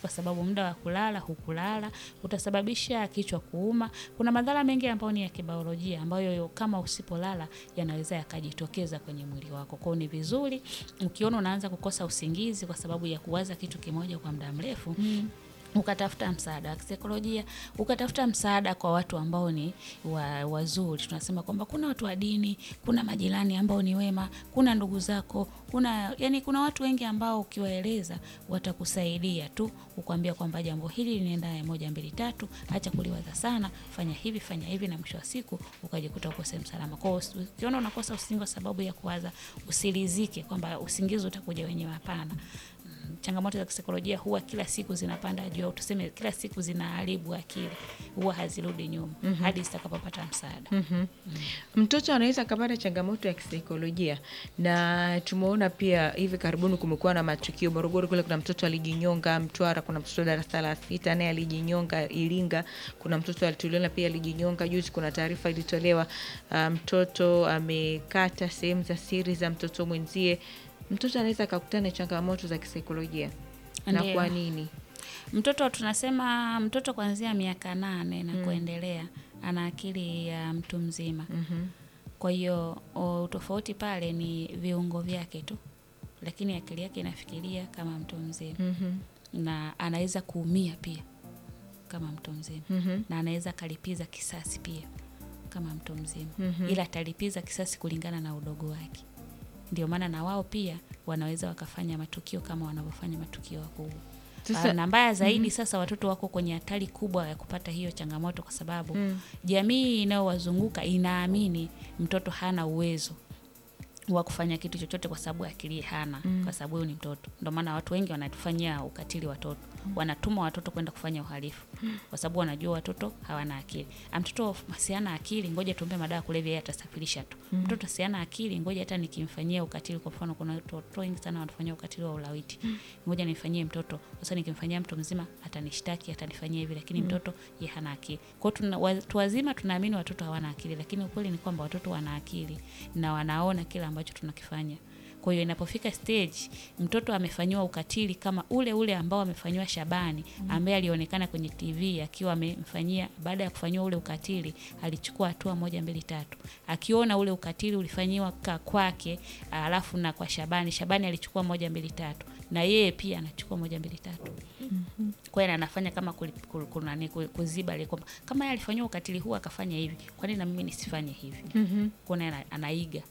kwa sababu muda wa kulala hukulala, utasababisha kichwa kuuma. Kuna madhara mengi ambayo ni ya kibiolojia ambayo kama usipolala yanaweza yakajitokeza kwenye mwili wako. Kwa hiyo ni vizuri ukiona unaanza kukosa usingizi kwa sababu ya kuwaza kitu kimoja kwa muda mrefu ukatafuta msaada wa kisaikolojia, ukatafuta msaada kwa watu ambao ni wa, wazuri. Tunasema kwamba kuna watu wa dini, kuna majirani ambao ni wema, kuna ndugu zako, kuna yani, kuna watu wengi ambao ukiwaeleza watakusaidia tu, kukwambia kwamba jambo hili linaenda moja mbili tatu, acha kuliwaza sana, fanya hivi fanya hivi, na mwisho wa siku ukajikuta uko sehemu salama. Kwa hiyo ukiona unakosa usingizi kwa sababu ya kuwaza, usilizike kwamba usingizi utakuja wenyewe. Hapana. Changamoto za kisaikolojia huwa kila siku zinapanda juu, au tuseme kila siku zinaharibu akili, huwa hazirudi nyuma hadi zitakapopata msaada. Mtoto anaweza akapata changamoto ya kisaikolojia, na tumeona pia hivi karibuni kumekuwa na matukio. Morogoro kule kuna mtoto alijinyonga, Mtwara kuna mtoto darasa la sita naye alijinyonga, Iringa kuna mtoto alituliona pia alijinyonga. Juzi kuna taarifa ilitolewa, ah, mtoto amekata sehemu za siri za mtoto mwenzie. Mtoto anaweza akakutana na changamoto za kisaikolojia, na Ndiyo. kwa nini? Mtoto tunasema mtoto kuanzia miaka nane na kuendelea ana akili ya mtu mzima. Kwa hiyo o, tofauti pale ni viungo vyake tu, lakini akili yake inafikiria kama mtu mzima na anaweza kuumia pia kama mtu mzima na anaweza akalipiza kisasi pia kama mtu mzima, ila atalipiza kisasi kulingana na udogo wake. Ndio maana na wao pia wanaweza wakafanya matukio kama wanavyofanya matukio wakubwa. Sasa- Ah, na mbaya zaidi sasa watoto wako kwenye hatari kubwa ya kupata hiyo changamoto kwa sababu jamii inayowazunguka inaamini mtoto hana uwezo wa kufanya kitu chochote kwa sababu akili hana, kwa sababu huyu ni mtoto. Ndio maana watu wengi wanatufanyia ukatili watoto, wanatuma watoto kwenda kufanya uhalifu kwa sababu wanajua watoto hawana akili. Ah, mtoto siana akili, ngoja tumpe madawa ya kulevya, yeye atasafirisha tu. Mtoto siana akili, ngoja hata nikimfanyia ukatili, kwa mfano kuna watoto wengi sana wanafanyia ukatili wa ulawiti, ngoja nimfanyie mtoto. Sasa nikimfanyia mtu mzima atanishtaki, atanifanyia hivi, lakini mtoto ye hana akili. Kwa hiyo tuna watu wazima tunaamini watoto hawana akili, lakini ukweli ni kwamba watoto wana akili na wanaona kila ambacho tunakifanya. Kwa hiyo inapofika stage mtoto amefanyiwa ukatili kama ule ule ambao amefanyiwa Shabani ambaye alionekana kwenye TV akiwa amemfanyia, baada ya kufanyiwa ule ukatili alichukua hatua moja mbili tatu, akiona ule ukatili ulifanyiwa ka kwake, alafu na kwa Shabani, Shabani alichukua moja mbili tatu, na yeye pia anachukua moja mbili tatu. Kwa hiyo anafanya kama kuli- kul- kunani, ku- kuziba ile kwamba kama yeye alifanyiwa ukatili huu akafanya hivi, kwa nini na mimi nisifanye hivi? Kwa hiyo ana- anaiga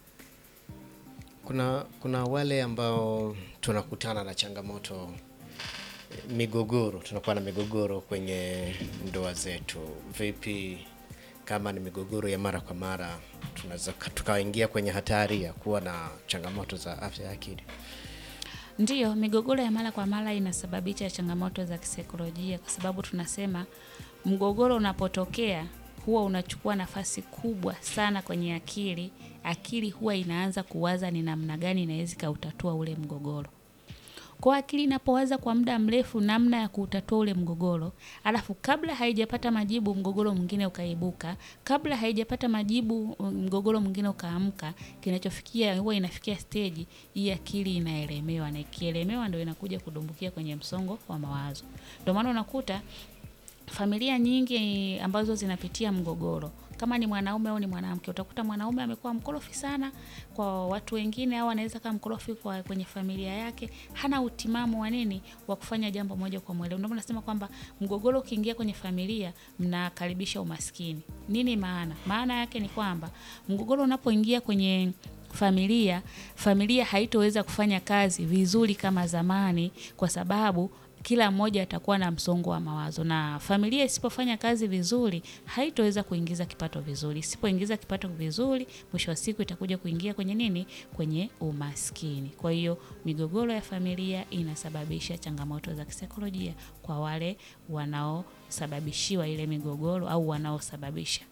Kuna, kuna wale ambao tunakutana na changamoto eh, migogoro, tunakuwa na migogoro kwenye ndoa zetu. Vipi kama ni migogoro ya mara kwa mara, tunaweza ka- tukaingia kwenye hatari ya kuwa na changamoto za afya ya akili? Ndiyo, migogoro ya mara kwa mara inasababisha changamoto za kisaikolojia, kwa sababu tunasema mgogoro unapotokea huwa unachukua nafasi kubwa sana kwenye akili. Akili huwa inaanza kuwaza ni namna gani inaweza ikautatua ule mgogoro. Kwa akili inapowaza kwa muda mrefu namna ya kuutatua ule mgogoro, alafu kabla haijapata majibu mgogoro mwingine ukaibuka, kabla haijapata majibu mgogoro mwingine ukaamka, kinachofikia huwa inafikia stage hii akili inaelemewa, na ikielemewa ndio inakuja kudumbukia kwenye msongo wa mawazo. Ndio maana unakuta familia nyingi ambazo zinapitia mgogoro kama ni mwanaume au ni mwanamke, utakuta mwanaume amekuwa mkorofi sana kwa watu wengine, au anaweza kama mkorofi kwa kwenye familia yake, hana utimamu wa nini wa kufanya jambo moja kwa mwelewa. Ndio maana nasema kwamba mgogoro ukiingia kwenye familia, mnakaribisha umaskini. Nini maana? Maana yake ni kwamba mgogoro unapoingia kwenye familia, familia haitoweza kufanya kazi vizuri kama zamani, kwa sababu kila mmoja atakuwa na msongo wa mawazo, na familia isipofanya kazi vizuri haitoweza kuingiza kipato vizuri. Isipoingiza kipato vizuri, mwisho wa siku itakuja kuingia kwenye nini? Kwenye umaskini. Kwa hiyo migogoro ya familia inasababisha changamoto za kisaikolojia kwa wale wanaosababishiwa ile migogoro au wanaosababisha.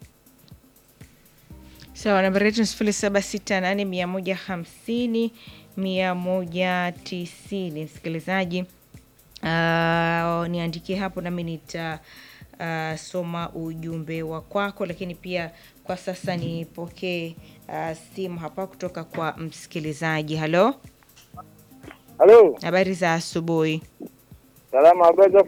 Sawa, nambari yetu ni sifuri saba sita nane mia moja hamsini mia moja tisini. Msikilizaji, uh, niandikie hapo nami nitasoma ujumbe wa kwako, lakini pia kwa sasa nipokee uh, simu hapa kutoka kwa msikilizaji. Halo, Halo, habari za asubuhi. salama habari za